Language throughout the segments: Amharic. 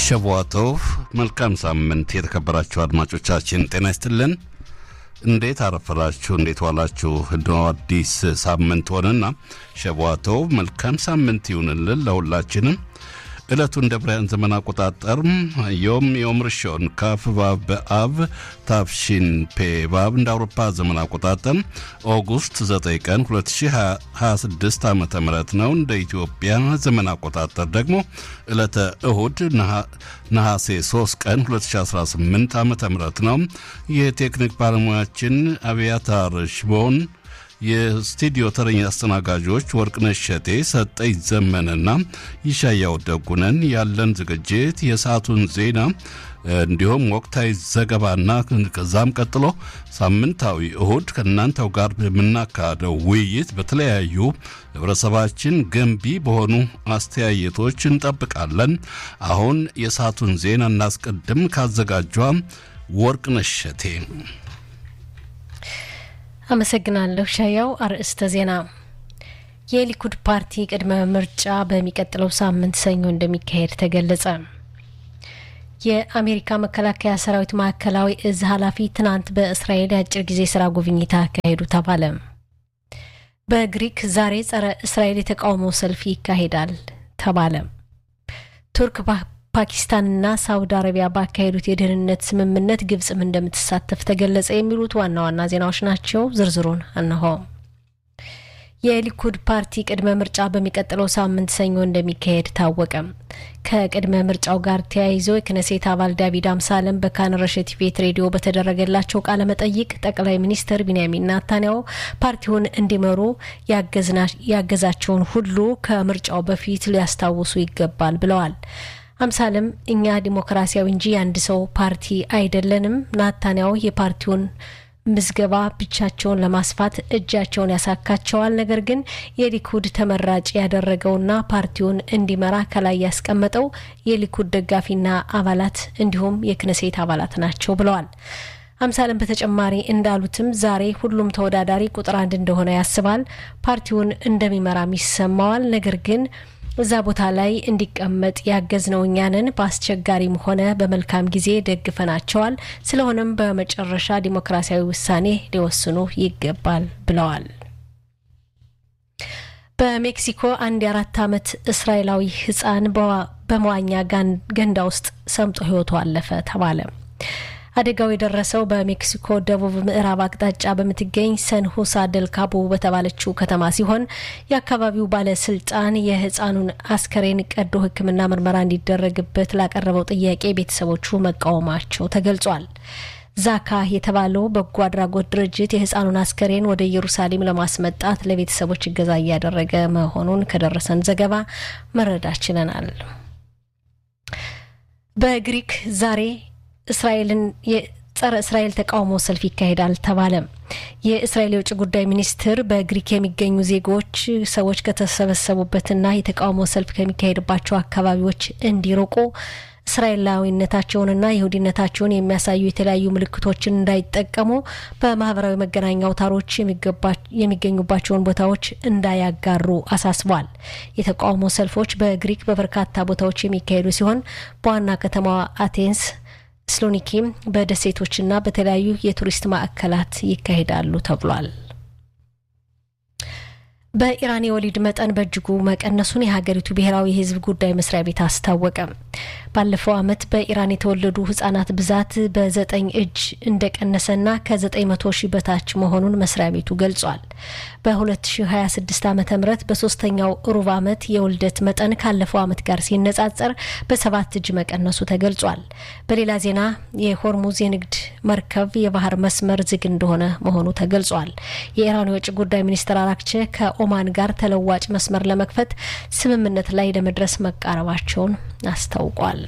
ሸቧቶቭ መልካም ሳምንት የተከበራችሁ አድማጮቻችን ጤና ይስጥልን። እንዴት አረፈላችሁ? እንዴት ዋላችሁ? እንደው አዲስ ሳምንት ሆነና ሸቧቶቭ መልካም ሳምንት ይሁንልን ለሁላችንም። ዕለቱ እንደ ብርሃን ዘመን አቆጣጠር ዮም ዮም ርሾን ካፍ ባብ በአብ ታፍሺን ፔ ባብ እንደ አውሮፓ ዘመን አቆጣጠር ኦጉስት 9 ቀን 2026 ዓ ም ነው። እንደ ኢትዮጵያ ዘመን አቆጣጠር ደግሞ ዕለተ እሁድ ነሐሴ 3 ቀን 2018 ዓ ም ነው። የቴክኒክ ባለሙያችን አብያታር ሽቦን የስቱዲዮ ተረኛ አስተናጋጆች ወርቅነሽ ሸቴ፣ ሰጠኝ ዘመንና ይሻያው ደጉነን። ያለን ዝግጅት የሰዓቱን ዜና እንዲሁም ወቅታዊ ዘገባና ከዛም ቀጥሎ ሳምንታዊ እሁድ ከእናንተው ጋር የምናካሄደው ውይይት በተለያዩ ህብረተሰባችን ገንቢ በሆኑ አስተያየቶች እንጠብቃለን። አሁን የሰዓቱን ዜና እናስቀድም። ካዘጋጇ ወርቅነሽ ሸቴ አመሰግናለሁ ሻያው። አርዕስተ ዜና የሊኩድ ፓርቲ ቅድመ ምርጫ በሚቀጥለው ሳምንት ሰኞ እንደሚካሄድ ተገለጸ። የአሜሪካ መከላከያ ሰራዊት ማዕከላዊ እዝ ኃላፊ ትናንት በእስራኤል የአጭር ጊዜ ስራ ጉብኝት አካሄዱ ተባለ። በግሪክ ዛሬ ጸረ እስራኤል የተቃውሞ ሰልፍ ይካሄዳል ተባለ። ቱርክ ፓኪስታንና ሳውዲ አረቢያ ባካሄዱት የደህንነት ስምምነት ግብጽም እንደምትሳተፍ ተገለጸ። የሚሉት ዋና ዋና ዜናዎች ናቸው። ዝርዝሩን እነሆ። የሊኩድ ፓርቲ ቅድመ ምርጫ በሚቀጥለው ሳምንት ሰኞ እንደሚካሄድ ታወቀ። ከቅድመ ምርጫው ጋር ተያይዞ የክነሴት አባል ዳቪድ አምሳለም በካን ረሸት ቤት ሬዲዮ በተደረገላቸው ቃለ መጠይቅ ጠቅላይ ሚኒስትር ቢንያሚን ናታንያሁ ፓርቲውን እንዲመሩ ያገዛቸውን ሁሉ ከምርጫው በፊት ሊያስታውሱ ይገባል ብለዋል። አምሳለም እኛ ዲሞክራሲያዊ እንጂ የአንድ ሰው ፓርቲ አይደለንም። ናታንያሁ የፓርቲውን ምዝገባ ብቻቸውን ለማስፋት እጃቸውን ያሳካቸዋል። ነገር ግን የሊኩድ ተመራጭ ያደረገውና ፓርቲውን እንዲመራ ከላይ ያስቀመጠው የሊኩድ ደጋፊና አባላት እንዲሁም የክነሴት አባላት ናቸው ብለዋል። አምሳለም በተጨማሪ እንዳሉትም ዛሬ ሁሉም ተወዳዳሪ ቁጥር አንድ እንደሆነ ያስባል። ፓርቲውን እንደሚመራም ይሰማዋል። ነገር ግን እዛ ቦታ ላይ እንዲቀመጥ ያገዝነው እኛንን በአስቸጋሪም ሆነ በመልካም ጊዜ ደግፈናቸዋል። ስለሆነም በመጨረሻ ዲሞክራሲያዊ ውሳኔ ሊወስኑ ይገባል ብለዋል። በሜክሲኮ አንድ የአራት ዓመት እስራኤላዊ ሕፃን በመዋኛ ገንዳ ውስጥ ሰምጦ ሕይወቱ አለፈ ተባለ። አደጋው የደረሰው በሜክሲኮ ደቡብ ምዕራብ አቅጣጫ በምትገኝ ሰን ሁሳ ደል ካቦ በተባለችው ከተማ ሲሆን የአካባቢው ባለስልጣን የህፃኑን አስከሬን ቀዶ ሕክምና ምርመራ እንዲደረግበት ላቀረበው ጥያቄ ቤተሰቦቹ መቃወማቸው ተገልጿል። ዛካ የተባለው በጎ አድራጎት ድርጅት የህፃኑን አስከሬን ወደ ኢየሩሳሌም ለማስመጣት ለቤተሰቦች እገዛ እያደረገ መሆኑን ከደረሰን ዘገባ መረዳት ችለናል። በግሪክ ዛሬ እስራኤልን የጸረ እስራኤል ተቃውሞ ሰልፍ ይካሄዳል ተባለ። የእስራኤል የውጭ ጉዳይ ሚኒስትር በግሪክ የሚገኙ ዜጎች ሰዎች ከተሰበሰቡበትና የተቃውሞ ሰልፍ ከሚካሄድባቸው አካባቢዎች እንዲርቁ እስራኤላዊነታቸውንና ይሁዲነታቸውን የሚያሳዩ የተለያዩ ምልክቶችን እንዳይጠቀሙ በማህበራዊ መገናኛ አውታሮች የሚገኙባቸውን ቦታዎች እንዳያጋሩ አሳስቧል። የተቃውሞ ሰልፎች በግሪክ በበርካታ ቦታዎች የሚካሄዱ ሲሆን በዋና ከተማዋ አቴንስ ስሎኒኪም በደሴቶችና በተለያዩ የቱሪስት ማዕከላት ይካሄዳሉ ተብሏል። በኢራን የወሊድ መጠን በእጅጉ መቀነሱን የሀገሪቱ ብሔራዊ የሕዝብ ጉዳይ መስሪያ ቤት አስታወቀ። ባለፈው ዓመት በኢራን የተወለዱ ህጻናት ብዛት በዘጠኝ እጅ እንደቀነሰና ከዘጠኝ መቶ ሺህ በታች መሆኑን መስሪያ ቤቱ ገልጿል። በ2026 ዓ ም በሶስተኛው ሩብ ዓመት የውልደት መጠን ካለፈው ዓመት ጋር ሲነጻጸር በሰባት እጅ መቀነሱ ተገልጿል። በሌላ ዜና የሆርሙዝ የንግድ መርከብ የባህር መስመር ዝግ እንደሆነ መሆኑ ተገልጿል። የኢራኑ የውጭ ጉዳይ ሚኒስትር አራክቼ ከኦማን ጋር ተለዋጭ መስመር ለመክፈት ስምምነት ላይ ለመድረስ መቃረባቸውን አስታውቋል።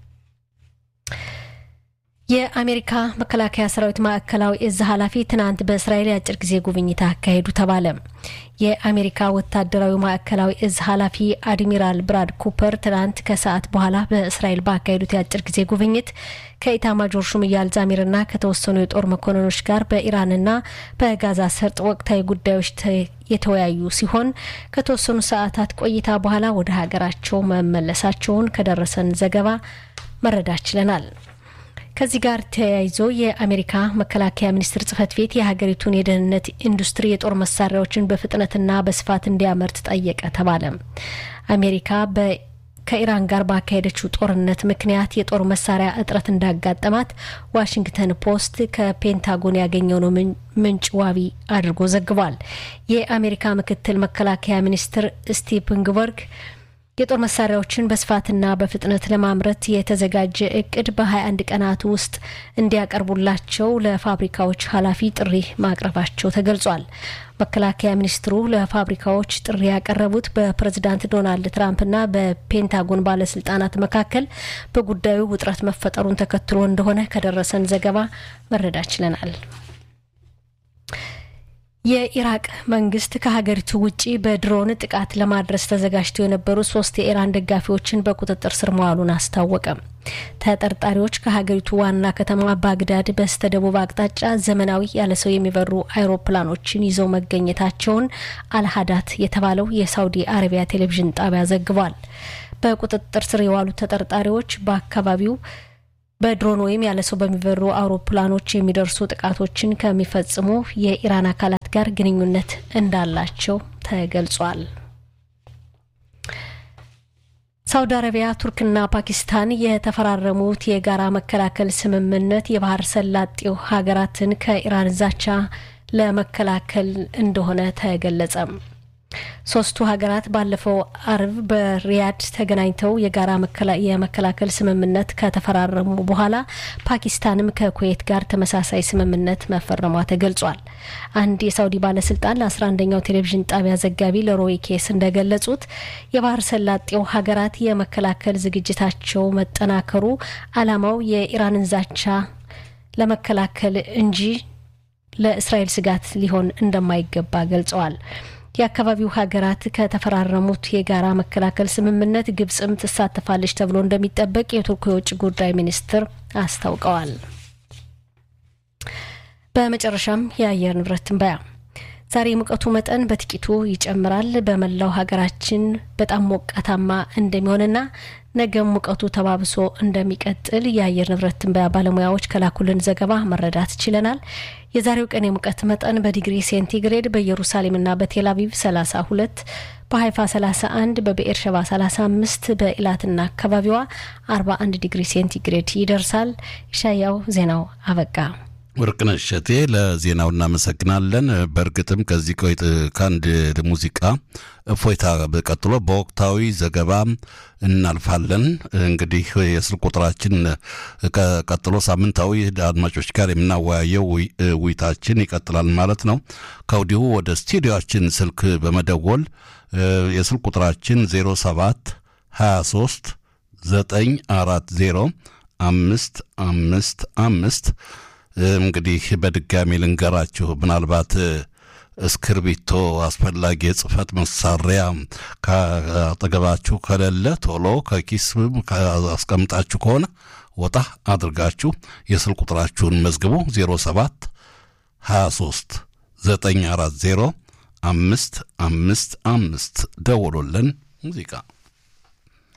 የአሜሪካ መከላከያ ሰራዊት ማዕከላዊ እዝ ኃላፊ ትናንት በእስራኤል የአጭር ጊዜ ጉብኝት አካሄዱ ተባለ። የአሜሪካ ወታደራዊ ማዕከላዊ እዝ ኃላፊ አድሚራል ብራድ ኩፐር ትናንት ከሰዓት በኋላ በእስራኤል ባካሄዱት የአጭር ጊዜ ጉብኝት ከኢታማጆር ሹም ኢያል ዛሚርና ከተወሰኑ የጦር መኮንኖች ጋር በኢራንና በጋዛ ሰርጥ ወቅታዊ ጉዳዮች የተወያዩ ሲሆን ከተወሰኑ ሰዓታት ቆይታ በኋላ ወደ ሀገራቸው መመለሳቸውን ከደረሰን ዘገባ መረዳት ችለናል። ከዚህ ጋር ተያይዞ የአሜሪካ መከላከያ ሚኒስቴር ጽህፈት ቤት የሀገሪቱን የደህንነት ኢንዱስትሪ የጦር መሳሪያዎችን በፍጥነትና በስፋት እንዲያመርት ጠየቀ ተባለ። አሜሪካ በ ከኢራን ጋር ባካሄደችው ጦርነት ምክንያት የጦር መሳሪያ እጥረት እንዳጋጠማት ዋሽንግተን ፖስት ከፔንታጎን ያገኘው ምንጭ ዋቢ አድርጎ ዘግቧል። የአሜሪካ ምክትል መከላከያ ሚኒስትር ስቲቭ ንግበርግ የጦር መሳሪያዎችን በስፋትና በፍጥነት ለማምረት የተዘጋጀ እቅድ በ21 ቀናት ውስጥ እንዲያቀርቡላቸው ለፋብሪካዎች ኃላፊ ጥሪ ማቅረባቸው ተገልጿል። መከላከያ ሚኒስትሩ ለፋብሪካዎች ጥሪ ያቀረቡት በፕሬዝዳንት ዶናልድ ትራምፕና በፔንታጎን ባለስልጣናት መካከል በጉዳዩ ውጥረት መፈጠሩን ተከትሎ እንደሆነ ከደረሰን ዘገባ መረዳት ችለናል። የኢራቅ መንግስት ከሀገሪቱ ውጭ በድሮን ጥቃት ለማድረስ ተዘጋጅተው የነበሩ ሶስት የኢራን ደጋፊዎችን በቁጥጥር ስር መዋሉን አስታወቀ። ተጠርጣሪዎች ከሀገሪቱ ዋና ከተማ ባግዳድ በስተ ደቡብ አቅጣጫ ዘመናዊ ያለ ሰው የሚበሩ አይሮፕላኖችን ይዘው መገኘታቸውን አልሀዳት የተባለው የሳውዲ አረቢያ ቴሌቪዥን ጣቢያ ዘግቧል። በቁጥጥር ስር የዋሉት ተጠርጣሪዎች በአካባቢው በድሮን ወይም ያለ ሰው በሚበሩ አውሮፕላኖች የሚደርሱ ጥቃቶችን ከሚፈጽሙ የኢራን አካላት ጋር ግንኙነት እንዳላቸው ተገልጿል። ሳውዲ አረቢያ፣ ቱርክና ፓኪስታን የተፈራረሙት የጋራ መከላከል ስምምነት የባህር ሰላጤው ሀገራትን ከኢራን ዛቻ ለመከላከል እንደሆነ ተገለጸ። ሶስቱ ሀገራት ባለፈው አርብ በሪያድ ተገናኝተው የጋራ የመከላከል ስምምነት ከተፈራረሙ በኋላ ፓኪስታንም ከኩዌት ጋር ተመሳሳይ ስምምነት መፈረሟ ተገልጿል። አንድ የሳውዲ ባለስልጣን ለ11ኛው ቴሌቪዥን ጣቢያ ዘጋቢ ለሮይ ኬስ እንደገለጹት የባህር ሰላጤው ሀገራት የመከላከል ዝግጅታቸው መጠናከሩ ዓላማው የኢራንን ዛቻ ለመከላከል እንጂ ለእስራኤል ስጋት ሊሆን እንደማይገባ ገልጸዋል። የአካባቢው ሀገራት ከተፈራረሙት የጋራ መከላከል ስምምነት ግብጽም ትሳተፋለች ተብሎ እንደሚጠበቅ የቱርኩ የውጭ ጉዳይ ሚኒስትር አስታውቀዋል። በመጨረሻም የአየር ንብረት ትንበያ ዛሬ የሙቀቱ መጠን በጥቂቱ ይጨምራል። በመላው ሀገራችን በጣም ሞቃታማ እንደሚሆንና ነገም ሙቀቱ ተባብሶ እንደሚቀጥል የአየር ንብረት ትንበያ ባለሙያዎች ከላኩልን ዘገባ መረዳት ችለናል። የዛሬው ቀን የሙቀት መጠን በዲግሪ ሴንቲግሬድ በኢየሩሳሌምና በቴል አቪቭ 32፣ በሀይፋ 31፣ በብኤር ሸባ 35፣ በኢላትና አካባቢዋ 41 ዲግሪ ሴንቲግሬድ ይደርሳል። ሻያው ዜናው አበቃ። ወርቅነሽ እሸቴ ለዜናው እናመሰግናለን። በእርግጥም ከዚህ ከአንድ ሙዚቃ እፎይታ ቀጥሎ በወቅታዊ ዘገባ እናልፋለን። እንግዲህ የስልክ ቁጥራችን ቀጥሎ ሳምንታዊ አድማጮች ጋር የምናወያየው ውይይታችን ይቀጥላል ማለት ነው። ከወዲሁ ወደ ስቱዲዮችን ስልክ በመደወል የስልክ ቁጥራችን 07 23 940 አምስት አምስት አምስት እንግዲህ በድጋሚ ልንገራችሁ ምናልባት እስክርቢቶ አስፈላጊ የጽህፈት መሳሪያ ከአጠገባችሁ ከሌለ ቶሎ ከኪስ አስቀምጣችሁ ከሆነ ወጣ አድርጋችሁ የስልክ ቁጥራችሁን መዝግቡ 07 23 940 አምስት አምስት አምስት ደውሎልን ሙዚቃ